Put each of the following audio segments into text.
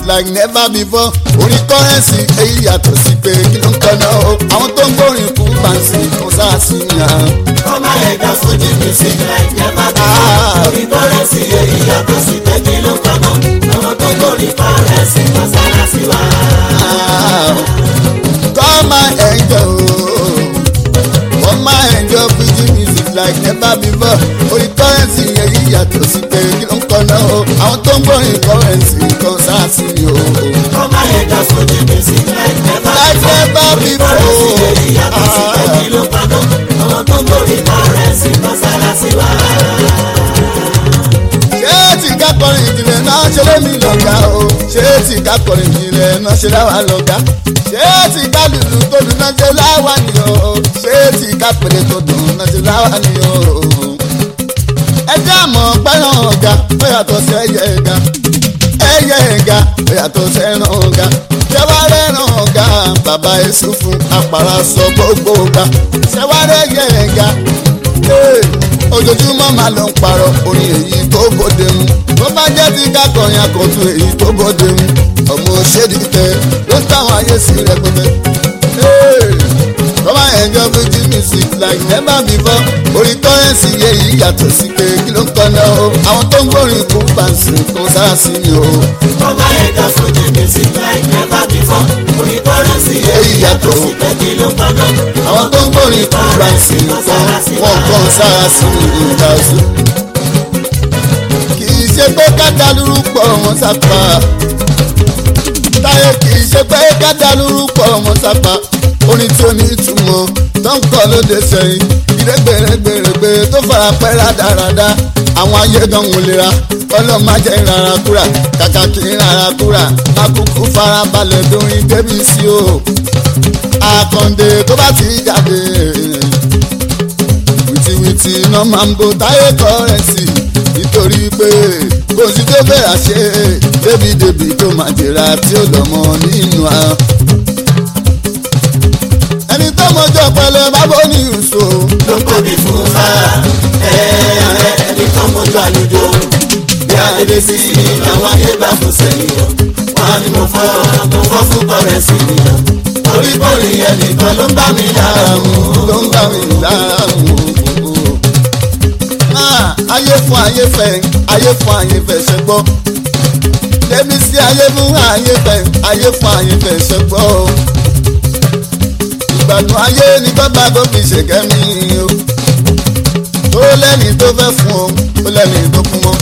like never before orin kọ́rẹ́nsì èyí yàtọ̀ sí pé kí ló ń kọ́nà o àwọn tó ń gbórin kú bàǹsì kò sáàsìyàn. Ọmọ ẹ̀dá Fuji music like never before. Orí kọ́rẹ́sì èyí yàtọ̀ sí pé kí ló kọ́nà. Àwọn tó kórìí kọ́rẹ́sì mọ́sálásí wa. Come and enjoy, come and enjoy Fuji music like never before. Orin kọ́rẹ́nsì èyí yàtọ̀ sí pé kí ló ń kọ́nà o àwọn tó ń gbórin kọ́rẹ́nsì kan sáàsìyàn o. Ọmọ ẹ̀dá Fuji music like never Like before. never Orí kọ́rẹ́sì èyí yàtọ̀ sí pé kí before. ló kọ́nà. Àwọn tó kórìí kọ́rẹ́sì mọ́sálásí wa. ṣé tí ká kọrin ìjìnlẹ̀ náà ṣe lémi lọ́gà o ṣé tí ká kọrin ìjìnlẹ̀ náà ṣe láwa lọ́gà ṣé tí ká lùlù tó dùn náà ṣe láwa ni o ṣé tí ká pèlè tó dùn náà ṣe láwa ni o. ẹ jẹ́ àmọ́ pẹ́ràn ọ̀gá ó yàtọ̀ sí ẹyẹ ẹ̀gá ẹyẹ ẹ̀gá ó yàtọ̀ sí ẹran ọ̀gá ṣẹ́wárẹ́ ẹran ọ̀gá bàbá èṣù fún apàrà sọ gbogbo ọ̀gá ṣẹ́wárẹ́ ẹyẹ ẹ̀gá Hey, ojoojúmọ́ máa lọ ń parọ́ orin èyí tó bóde mu tó bá jẹ́ ti kákọrin àkọ́tún èyí tó bóde mu ọmọ òṣèlú tẹ ló ń táwọn ayé sí rẹpẹtẹ. Hey, come and enjoy Fuji music like never before orin kọ́rẹ́nsì èyí yàtọ̀ sí pé kí ló ń kọ́nà o àwọn tó ń gbórin kú bàǹsì kò sáà sí ni o. Ọmọ ẹ̀dá Fuji music like never before. Orí kọ́rẹ́sì èyí yàtọ̀ sí pé kí ló kọ́nà. àwọn tó ń gbórin kú bàǹsì kan wọ́n kàn sáà sí ni ìdásí. kì í ṣe pé kájà lórúkọ wọn sápá táyé kì í ṣe pé kájà lórúkọ wọn sápá orin tí ó ní ìtumọ̀ tó ń kọ́ lóde sẹ́yìn ìrẹ́gbẹ̀rẹ́gbẹ̀rẹ́gbẹ̀ tó fara pẹ́ rádaràda àwọn ayé gan wò lera ọlọ́mọ ajẹ́ ìrara kúrà kàkà kí ìrara kúrà akúkú fara balẹ̀ dórin débi sí o àkàndé tó bá ti jáde wìtìwìtì iná máa ń bo táyé kọ́rẹ́nsì nítorí pé kò sí tó bẹ̀rẹ̀ ṣe débìdébì tó máa jẹ̀ra tí ó lọ́mọ nínú a. ẹni tó mọjọ́ pẹ̀lẹ́ bábọ́ ní ìṣó ló ń tóbi fún fara ẹni tó mójú àlùjọ bí adédè sí i àwọn ayé bá fún sẹ́yìn o wọn ni mo fọ́ mo fọ́ fún kọ́rẹ́ sí i o orí bọ́ọ̀lì yẹn nìkan ló ń bá mi lára mu ló ń bá mi lára mú Ah, ayé fún ayé fẹ́ ayé fún ayé fẹ́ ṣe gbọ́ débi sí ayé fún ayé fẹ́ ayé fún ayé fẹ́ ṣe gbọ́ ìgbàdùn ayé ní bàbá tó fi ṣèkẹ́ mi o tó lẹ́ni tó fẹ́ fún o tó lẹ́ni tó fún mọ́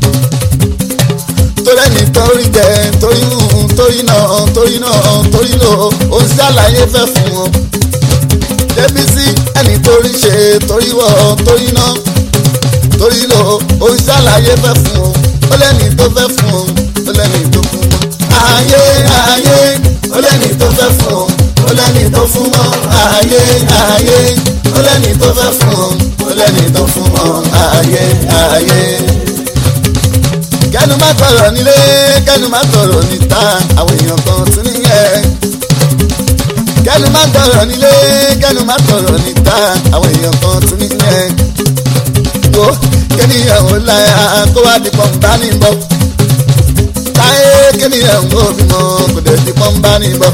tó lẹ́ni torí jẹ torí hù torí náà torí náà torí lò ó ń ṣàlàyé fẹ́ fún o débi sí ẹni torí ṣe torí wọ̀ torí náà torí lò ó ń ṣàlàyé fẹ́ fún o ó lẹ́ni tó fẹ́ fún o ó lẹ́ni tó fún mọ́. ayé ayé ó lẹ́ni tó fẹ́ fún o ó lẹ́ni tó fún mọ́. ayé ayé ó lẹ́ni tó fẹ́ fún o ó lẹ́ni tó fún mọ́. ayé ayé. kẹ́nu má tọrọ nílé kẹ́nu má tọrọ níta àwọn èèyàn kan tún níyẹn kẹ́nu má tọrọ nílé kẹ́nu má tọrọ níta àwọn èèyàn kan tún níyẹn wo kéèyàn ò láyà kó wá di pọ́ńbà ní bọ́. táyé kéèyàn ò bímọ kò dé di pọ́ńbà ní bọ́.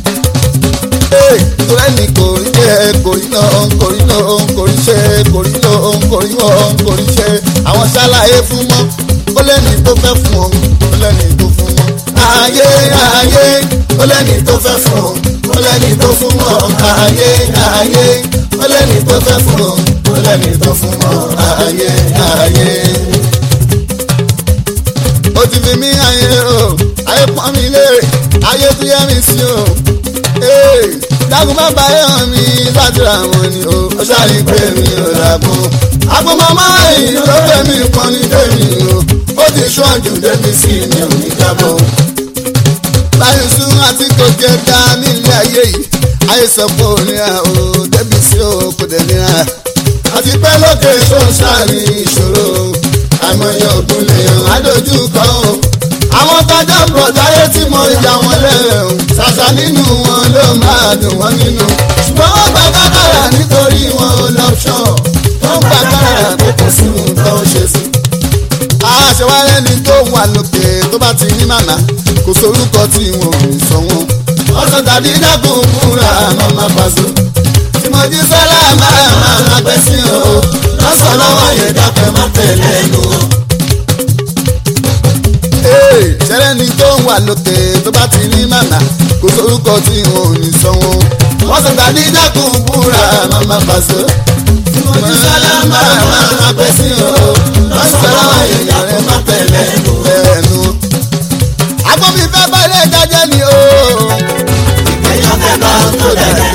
tọ́lẹ́nì kò rí jẹ́ kò rí náà kò rí náà kò rí ṣe kò rí náà kò rí wọ́n kò rí ṣe. àwọn ṣàlàyé fún mọ́ ó lẹ́ni tó fẹ́ fún ọ ó lẹ́ni tó fún mọ́. ayé ayé ó lẹ́ni tó fẹ́ fún ọ ó lẹ́ni tó fún mọ́. ayé ayé ó lẹ́ni tó fẹ́ fún ọ ó lẹ́ni tó fún mọ́. ayé ayé. ó ti fi mí ayé o ayé pọ́n mi léèrè ayé tún yẹ mi sí o. dákun má bàyẹ̀ hàn mí sátìrà wọn ni o ó ṣàlì pé mi ò dàgbọ́n. àgbo màmá yìí ló fẹ́ mi pọ́n ní tèmi o ó ti ṣọ́ọ̀jù débi sí mi ò ní jábọ̀. báyìí sún àti kòkè dá nílé ayé yìí ayé sọ pé ò níra o débi sí o kò dé níra. àti pé lókè ṣóńṣà ní ìṣòro àìmọye ògùn lèèyàn adójú kọ o. àwọn tájà bọ̀ táyé tí mo ya wọn lẹ́rẹ̀ o ṣàṣà nínú wọn ló máa dùn wọ́n nínú. ṣùgbọ́n wọ́n gba kákàrà nítorí wọn ò lọ́pṣọ̀n wọ́n gba kákàrà tó kò sí nǹkan ó ṣe sí. àṣewálẹ̀ ni tó wà lókè tó tó bá ti ní màmá kò sórúkọ tí wọn ò ní sọ wọn. ọ̀sán tàbí dákun múra àmọ́ máa pàṣẹ. tí mo jí sọ́lá máa máa máa gbẹ́ sí o. lọ́sọ̀ lọ́wọ́ yẹn dápẹ́ má tẹ̀lé ẹnu o. Ee, ṣẹlẹ̀ ni tó ń wà lókè tó bá ti ní màmá kò sórúkọ tí wọn ò ní sọ wọn. ọ̀sán tàbí dákun múra àmọ́ máa pàṣẹ. tí mo jí sọ́lá máa máa máa gbẹ́ sí o. lọ́sọ̀ lọ́wọ́ yẹn dápẹ́ má tẹ̀lé ẹnu o. ẹnu. àgbọ̀n mi fẹ́ bá ilé ìdájẹ́ ni o. èèyàn fẹ́ bá ń tó dẹ̀dẹ̀.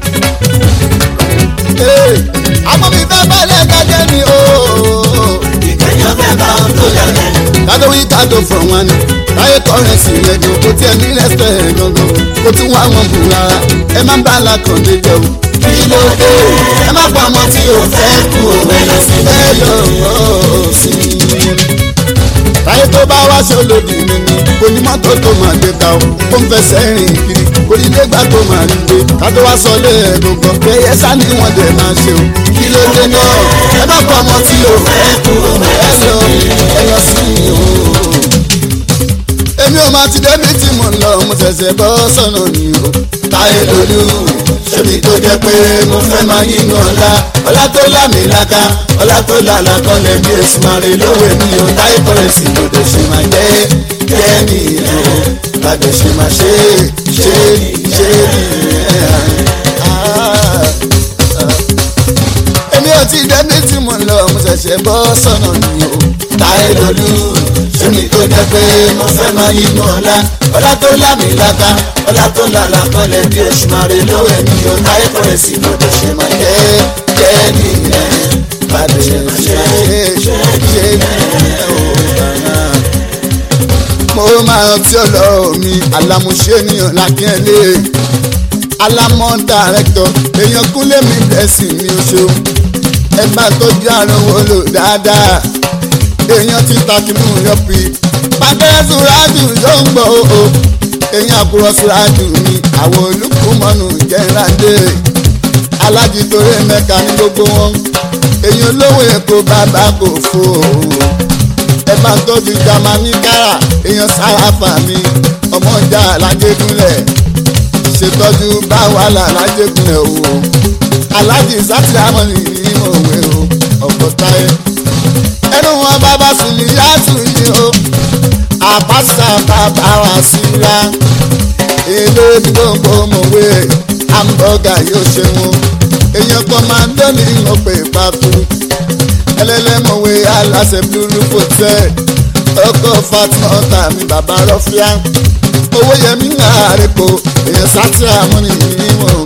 Ee, àgbọ̀n mi fẹ́ bá ilé ìdájẹ́ ni o. èèyàn fẹ́ bá ń tó dẹ̀dẹ̀. kádó wí kádó fún wọn ni láyé kọrẹsì yẹn gan kò tiẹ̀ ní rẹ́sítẹ̀ gangan kò tún wá wọn bù rárá ẹ má bá alákàndé jẹ o. kí ló dé ẹ má pa ọmọ tí o fẹ́ kú òwe lọ sí ẹ lọ sí i. táyé tó bá wá ṣe olódì mi ni kò ní mọ́tò tó máa gbé ta o ó ń fẹsẹ̀ rìn kiri kò ní lé gbà tó máa rí gbé kátó wá sọ lé ẹ̀gbọ̀ngàn bẹ́ẹ̀ yẹ sani wọn dẹ̀ máa ṣe o. kí ló dé náà ẹ má pa ọmọ tí o fẹ́ kú òwe ẹ lọ lọ sí ẹ lọ sí i o. èmi ò máa ti débi tí mo ń lọ mo ṣẹ̀ṣẹ̀ bọ́ sọ̀nà ni o. táyé lolú ṣébi tó jẹ́ pé mo fẹ́ máa yínú ọlá ọlá tó lámì láká ọlá tó lálá kan lè bí èsì máa rè lówe mi ò táyé kọrẹsì ló dé ṣe máa jẹ́ jẹ́ nìyẹn bàdé ṣe máa ṣe ṣe ṣe nìyẹn. èmi ò ti débi tí mo ń lọ mo ṣẹ̀ṣẹ̀ bọ́ sọ̀nà ni o. táyé lolú ṣébi tó jẹ́ pé mo fẹ́ máa yínú ọlá ọlá tó lámì láká ọlá tó lálá kan lè bí èsì máa rè lówe mi ò táyé kọrẹsì ló dé ṣe máa jẹ́ jẹ́ nìyẹn bàdé ṣe máa ṣe ṣe ṣe nìyẹn. mo máa rántí ọ̀rọ̀ mi alámúṣe ènìyàn lákínẹ́lé alámọ̀ dàrẹ́tọ̀ èèyàn kúnlé mi blessing mi ò ṣeun ẹ bá tọ́jú àrùn wo lò dáadáa èèyàn ti takínú yọpì pàtẹ́rẹ́ sùràjù ló ń gbọ́ o èèyàn àkùrọ̀ sùràjù mi àwọn olùkùmọ̀nù jẹ́ńláńdé alájìtòrè mẹ́ka ní gbogbo wọn èèyàn olówó èkó bàbá kò fò ó ẹ máa tọ́jú jamani kára èèyàn sáráfà mi ọmọ ìjà alájẹgúnlẹ̀ ṣètọ́jú bá wàhálà alájẹgúnlẹ̀ o alájì sátìrámọ́nì ní òwe o ọ̀pọ̀ táyé ẹnu wọn bàbá sùn ní yàtù yìí o àpáṣà bàbá wa síra èlò gbogbo mọ̀wé hamburger yóò ṣe wọn èèyàn kan máa ń dọ́ni ìmọ̀pẹ̀ pàtó ẹlẹ́lẹ́mọ̀wé aláṣẹ blúrú hotel ọkọ̀ fatima tàmí bàbá rọ́fíà owó yẹmí ń àrèkò èèyàn sátìrà mọ́nì níwọ̀n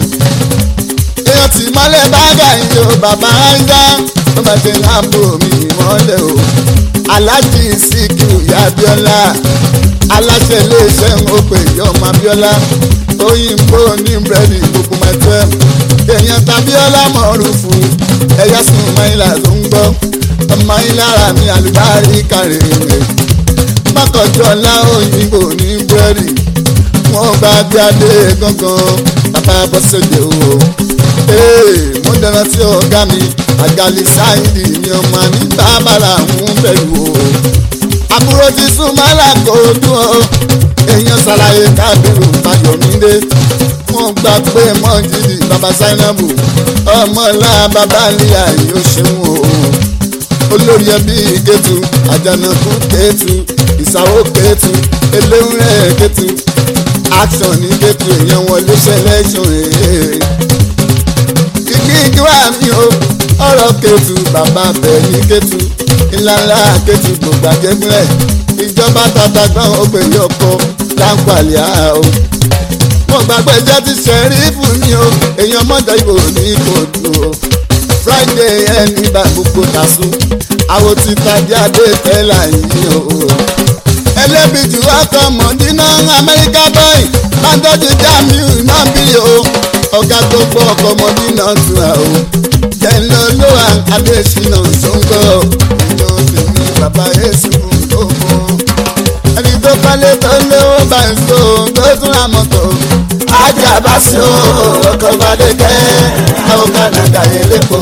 èèyàn tí mọ́lẹ̀ bága yìí o bàbá áńgá ó máa ṣe láàbò mi ìmọ̀lẹ̀ o aláàjì síkìú ìyá abíọ́lá aláṣẹ iléeṣẹ́ ń ó pè yọ ọmọ abíọ́lá òyìnbó ní búrẹ́dì gbogbo mẹ́tẹ́ èèyàn tàbíọ́lá mọ̀ọ́rùfù ẹ̀yà sùn máìlà tó ń gbọ́ ọmọ ìlara mi àlùbárí kàrèrè mọ́kànjọ́lá òyìnbó ní búrẹ́dì wọ́n bá gbé adé gángan bàbá bọ́sẹ̀dẹ̀ o. Ee, mo dáná tí ọ̀gá mi àgàlì sáyidì ni ọmọ ní bàbára ń bẹ̀rù o. àbúrò ti sún mọ́lá kò dùn o. èèyàn ṣàlàyé kábírù fàyọ̀mídé. wọ́n gbà pé mọ́jìlì bàbá sáínàbù ọmọlá bàbá níyà yóò ṣeun o. olórí ẹbí kẹtù àjànàkú kẹtù ìsàwó kẹtù eléwúrẹ́ kẹtù action ní kẹtù èèyàn wọlé selection èèyàn kíkíkí wà mí o ọ̀rọ̀ kẹtù bàbá bẹ̀ ní kẹtù ìlànà kẹtù gbogbo àjẹgúnlẹ̀ ìjọba tata gbọ́n ó pè yí ọkọ láǹpàlẹ́ à o. mo gbàgbé jẹ́ ti ṣẹ̀rí fún mi o èèyàn mọ́jọ ìbò ní kòtò o. friday ẹni bá gbogbo tàṣù àwọn ti tàbí adé tẹ́lá yìí o. ẹlẹ́bi jù ọkọ̀ mọ̀dínà amẹ́ríkà bọ́ì bàdọ́jú jamiu náà bí o ọ̀gá tó gbọ́ ọkọ̀ mọ̀dínà tura o. jẹ́ńlọ ló wà adésínà sóńgọ́ ìjọ tèmi bàbá yéṣu fún gbogbo. ẹni tó kọ́lé tó lówó bá ń so tó tún ra mọ́tò. ajá bá sí o ọkọ̀ balẹ̀ kẹ́ àwọn kànáńgà yẹn lẹ́kọ̀ọ́.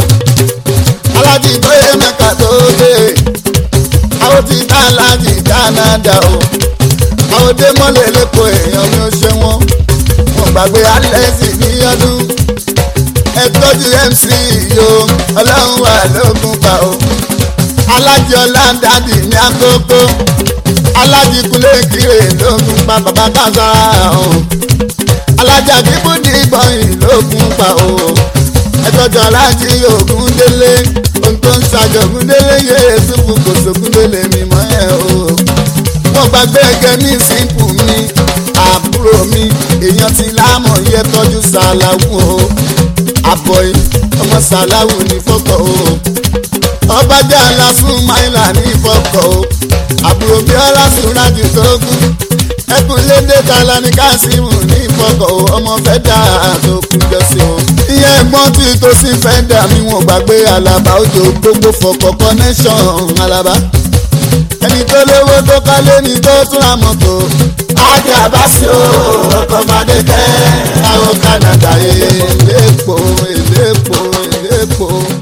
alájí tó yẹ mẹ́ka tó dé. àwọn ti dá alájí dánáda o. àwòdé mọ́lẹ̀ lẹ́kọ̀ọ́ èèyàn mi ò ṣe wọ́n wọn gbàgbé alẹ́sì ní ọdún ẹ tọ́jú mc yo ọlọ́run wà lógún pa o alájí ọ̀làǹdàdì ní àkókò alájí kúlé kiri lógún pa bàbá kására o alájà bíbúdì gbọ̀nyìn lógún pa o ẹ tọ́jú alájí ògún délé ohun tó ń ṣàjọ ògún délé yé èsùfù kò sógún délé mímọ́ ẹ̀ o wọ́n gbàgbé ẹgẹ́ ní sínkù mi àbúrò mi èèyàn ti lámọ̀ yẹ tọ́jú sàláwù o àbọ̀yé ọmọ sàláwù ní fọ́kọ̀ o ọbàjẹ́ alásùn máìlà ní fọ́kọ̀ o àbúrò bí ọlásùn rájù tó kú ẹkùn lédè tala ní kásímù ní fọ́kọ̀ o ọmọ fẹ́ dà tó kú jọ́sí o. ìyẹn ẹ̀gbọ́n tí tó sì fẹ́ dà mí wọn gbàgbé alaba ojú gbogbo fọ́kọ̀ connection alaba ẹni tó lówó tó kọ́lé ni tó tún ra mọ́tò. ajá bá sí o ọkọ̀ máde tẹ́ àwọn Canada èlépo èlépo èlépo.